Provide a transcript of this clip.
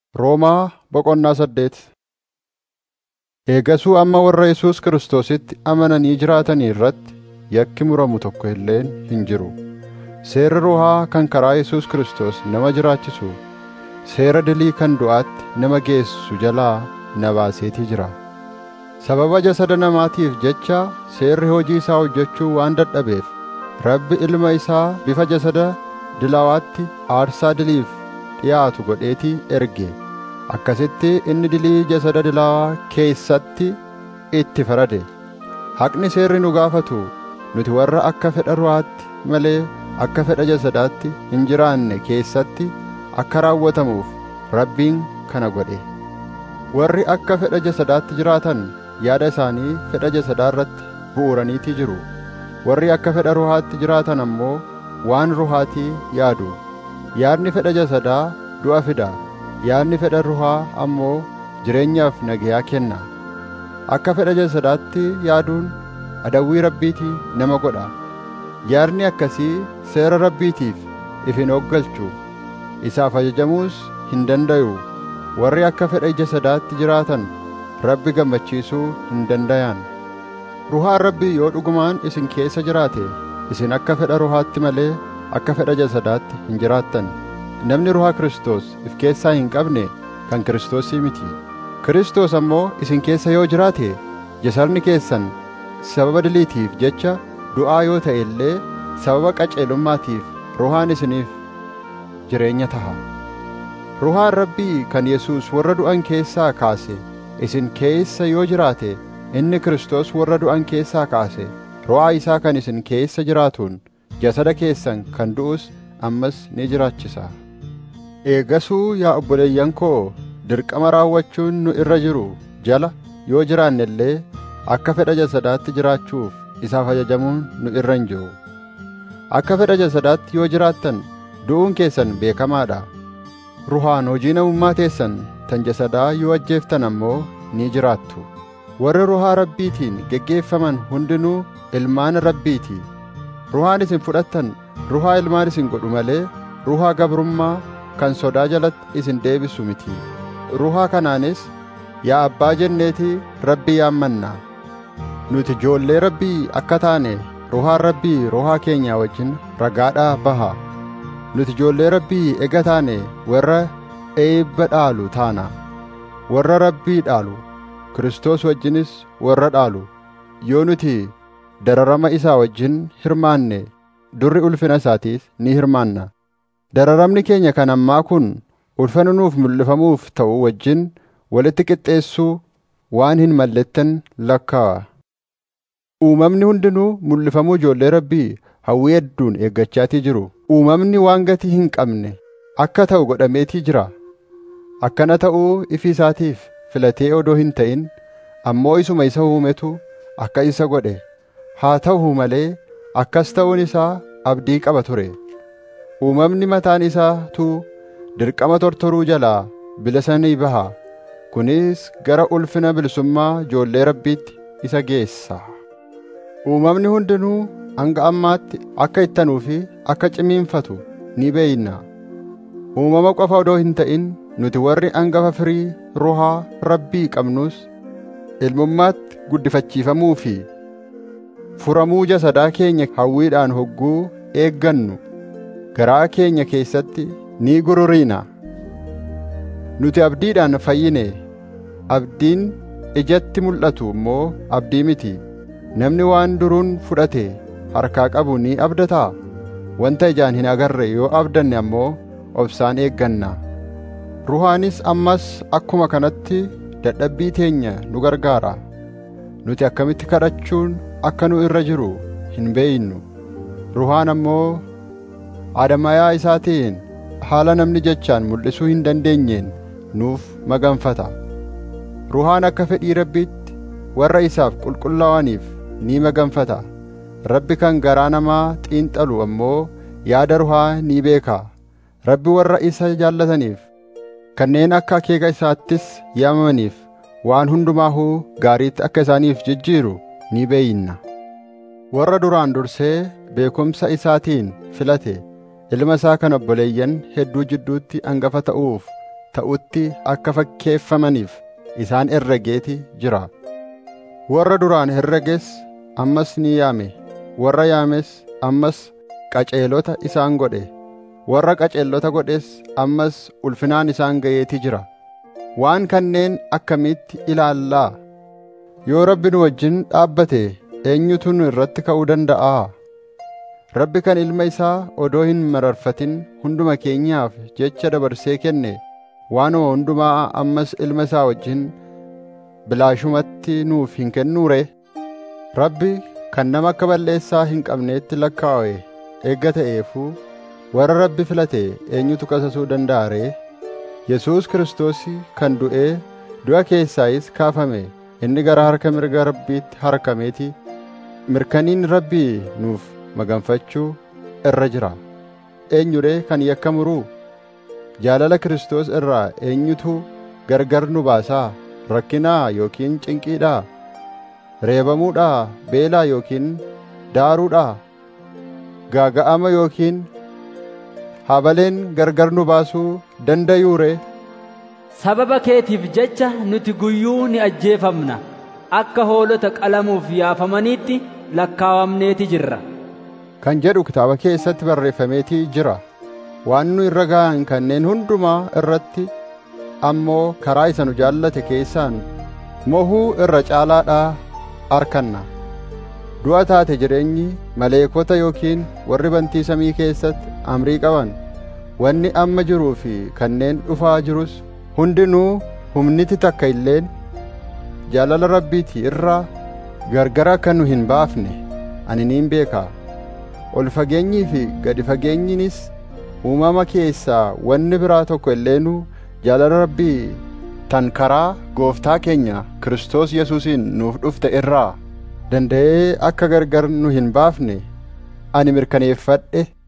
Roomaa boqonnaa saddeet Eegasuu amma warra Yesuus Kiristoositti amananii jiraatanii irratti yakki muramu tokko illeen hin jiru. Seerri ruhaa kan karaa Yesuus Kiristoos nama jiraachisu, seera dilii kan du'aatti nama geessu jalaa na baaseetii jira. Sababa jasada namaatiif jecha seerri hojii isaa hojjechuu waan dadhabeef, Rabbi ilma isaa bifa jasada dilaawaatti aarsaa diliif dhiyaatu godheetii erge. Akkasitti inni dilii jasada dilaawaa keessatti itti farade. Haqni seerri nu gaafatu nuti warra akka fedha ruhaatti malee akka fedha jasadaatti hin jiraanne keessatti akka raawwatamuuf Rabbiin kana godhe. Warri akka fedha jasadaatti jiraatan yaada isaanii fedha jasadaa irratti bu'uuraniitii jiru. Warri akka fedha ruhaatti jiraatan ammoo waan ruhaatii yaadu. Yaadni fedha jasadaa du'a fida. Yaadni fedha ruhaa ammoo jireenyaaf nagayaa kenna. Akka fedha jasadaatti yaaduun adawwii rabbiitii nama godha. Yaadni akkasii seera rabbiitiif if hin hooggalchu. Isaaf ajajamuus hin dandayu. Warri akka fedha jasadaatti jiraatan Rabbi gammachiisuu hin dandayan. Ruhaan Rabbii yoo dhugumaan isin keessa jiraate, isin akka fedha ruhaatti malee akka fedha jasadaatti hin jiraattan. Namni ruhaa Kiristoos if keessaa hin qabne kan Kiristoosii miti. Kiristoos ammoo isin keessa yoo jiraate, jasadni keessan sababa diliitiif jecha du'aa yoo ta'e illee sababa qajeelummaatiif ruhaan isiniif jireenya taha. Ruhaan Rabbii kan Yesuus warra du'an keessaa kaase isin keessa yoo jiraate, inni Kiristoos warra du'an keessaa kaase, ruhaa isaa kan isin keessa jiraatuun jasada keessan kan du'us ammas ni jiraachisa. Eegasuu yaa obboleeyyan koo dirqama raawwachuun nu irra jiru jala yoo jiraanne illee akka fedha jasadaatti jiraachuuf isaaf ajajamuun nu irra hin jiru. Akka fedha jasadaatti yoo jiraattan du'uun keessan beekamaadha. Ruhaan hojii namummaa teessan tan jasadaa yoo ajjeeftan ammoo ni jiraattu. Warri ruhaa Rabbiitiin geggeeffaman hundinuu ilmaan Rabbiiti. Ruhaan isin fudhattan ruhaa ilmaan isin godhu malee ruhaa gabrummaa kan sodaa jalatti isin deebisu miti. Ruhaa kanaanis yaa abbaa jenneetii Rabbii yaammanna. Nuti ijoollee Rabbii akka taane ruhaan Rabbii ruhaa keenya wajjin ragaadhaa baha. Nuti ijoollee Rabbii ega taane warra eebba dhaalu taana. Warra Rabbii dhaalu Kiristoos wajjinis warra dhaalu. Yoo nuti dararama isaa wajjin hirmaanne durri ulfina isaatiis ni hirmaanna. Dararamni keenya kan ammaa kun ulfina nuuf mul'ifamuuf ta'u wajjin walitti qixxeessuu waan hin mallettan lakkaa'a. Uumamni hundinuu mul'ifamuu ijoollee Rabbii hawwii hedduun eeggachaatii jiru. Uumamni waan gatii hin qabne akka ta'u godhameetii jira. Akkana ta'uu ifi isaatiif filatee odoo hin ta'in ammoo isuma isa uumetu akka isa godhe. Haa ta'u malee akkas ta'uun isaa abdii qaba ture. Uumamni mataan isaatu dirqama tortoruu jalaa bilisa ni baha. Kunis gara ulfina bilisummaa ijoollee Rabbiitti isa geessa. Uumamni hundinuu hanga ammaatti akka ittanuu fi akka cimiinfatu ni beeyna. Uumama qofa odoo hin ta'in nuti warri hangafa firii ruhaa Rabbii qabnus ilmummaatti guddifachiifamuu fi furamuu jasadaa keenya hawwiidhaan hogguu eeggannu garaa keenya keessatti ni gururiina. Nuti abdiidhaan fayyine, abdiin ijatti mul'atu immoo abdii miti. Namni waan duruun fudhate harkaa qabu ni abdataa? Wanta ijaan hin agarre yoo abdanne ammoo obsaan eegganna. Ruhaanis ammas akkuma kanatti dadhabbii teenya nu gargaara. Nuti akkamitti kadhachuun akka nu irra jiru hin beeynu. Ruhaan ammoo adamayaa isaatiin haala namni jechaan mul'isuu hin dandeenyeen nuuf maganfata. Ruhaan akka fedhii Rabbiitti warra isaaf qulqullaa'aniif ni maganfata. Rabbi kan garaa namaa xiinxalu ammoo yaada ruhaa ni beeka. Rabbi warra isa jaallataniif kanneen akka akeeka isaattis yaamamaniif waan hundumaahuu gaariitti akka isaaniif jijjiiru ni beeyna. Warra duraan dursee beekumsa isaatiin filate ilma isaa kan obboleeyyan hedduu jidduutti hangafa ta'uuf ta'utti akka fakkeeffamaniif isaan herregeeti jira warra duraan herreges ammas ni yaame warra yaames ammas qaceelota isaan godhe warra qaceelota godhes ammas ulfinaan isaan ga'eeti jira waan kanneen akkamitti ilaallaa yoo rabbi nu wajjin dhaabbate eenyutu nu irratti ka'uu danda'aa rabbi kan ilma isaa odoo hin mararfatin hunduma keenyaaf jecha dabarsee kenne waanuma hundumaa ammas ilma isaa wajjin bilaashumatti nuuf hin kennuure rabbi kan nama akka balleessaa hin qabneetti lakkaa'e eegga ta'eefuu warra rabbi filate eenyutu qasasuu danda'a ree yesuus kiristoos kan du'ee du'a keessaayis kaafame inni gara harka mirga rabbiitti harkameeti mirkaniin rabbii nuuf maganfachuu irra jira eenyudhe kan yakka muruu jaalala kiristoos irraa eenyutu gargar nu baasaa rakkinaa yookiin cinqiidhaa reebamuudhaa beelaa yookiin daaruudhaa gaaga'ama yookiin habaleen gargar nu baasuu dandayuure sababa keetiif jecha nuti guyyuu ni ajjeefamna akka hoolota qalamuuf yaafamaniitti lakkaawamneeti jirra kan jedhu kitaaba keessatti barreeffameetii jira waan nu irra ga'an kanneen hundumaa irratti ammoo karaa isa nu jaallate keessaan mohuu irra caalaadhaa arkanna du'a taate jireenyi maleekota yookiin warri bantii samii keessatti amrii qaban wanni amma jiruu fi kanneen dhufaa jirus hundinuu humniti takka illeen jaalala rabbiitii irraa gargar akka nu hin baafne ani niin beekaa ol fageenyii fi gadi fageenyinis uumama keessaa wanni biraa tokko illeenuu jaalala rabbii tan karaa gooftaa keenya Kiristoos Yesuusiin nuuf dhufte irraa danda'ee akka gargar nu hin baafne ani mirkaneeffadhe